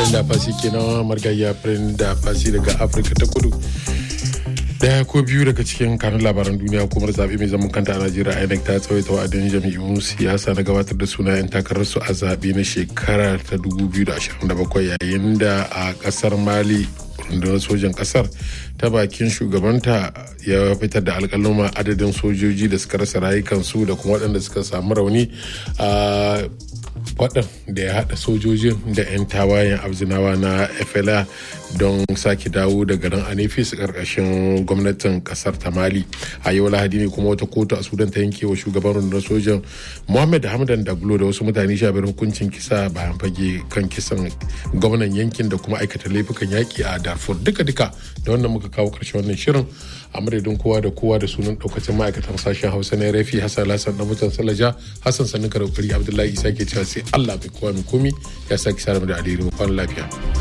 Brenda Fassi kenan margayya Brenda Fassi daga Afirka ta Kudu. Daya ko biyu daga cikin kanun labaran duniya hukumar zaɓe mai zaman kanta a Najeriya INEC ta tsawaita wa'adin jam'iyyun siyasa na gabatar da sunayen takararsu a zaɓe na shekara ta 2027 yayin da a ƙasar Mali rundunar sojan ƙasar ta bakin shugabanta ya fitar da alƙaluma adadin sojoji da suka rasa rayukansu da kuma waɗanda suka samu rauni a faɗin da ya haɗa sojojin da 'yan tawayen abzinawa na fla don sake dawo da garin anefis ƙarƙashin gwamnatin ƙasar ta mali a yau lahadi ne kuma wata kotu a sudan ta yanke wa shugaban rundunar sojan mohammed hamdan daglo da wasu mutane sha biyar hukuncin kisa bayan fage kan kisan gwamnan yankin da kuma aikata laifukan yaƙi a darfur duka-duka da wannan muka kawo ƙarshen wannan shirin a madadin kowa da kowa da sunan ɗaukacin ma'aikatan sashen hausa na rafi hassan lasan na mutan salaja hassan sanin karaukari abdullahi isa ke cewa sai allah mai kowa mai komi ya sake sa da alheri mu kwana lafiya.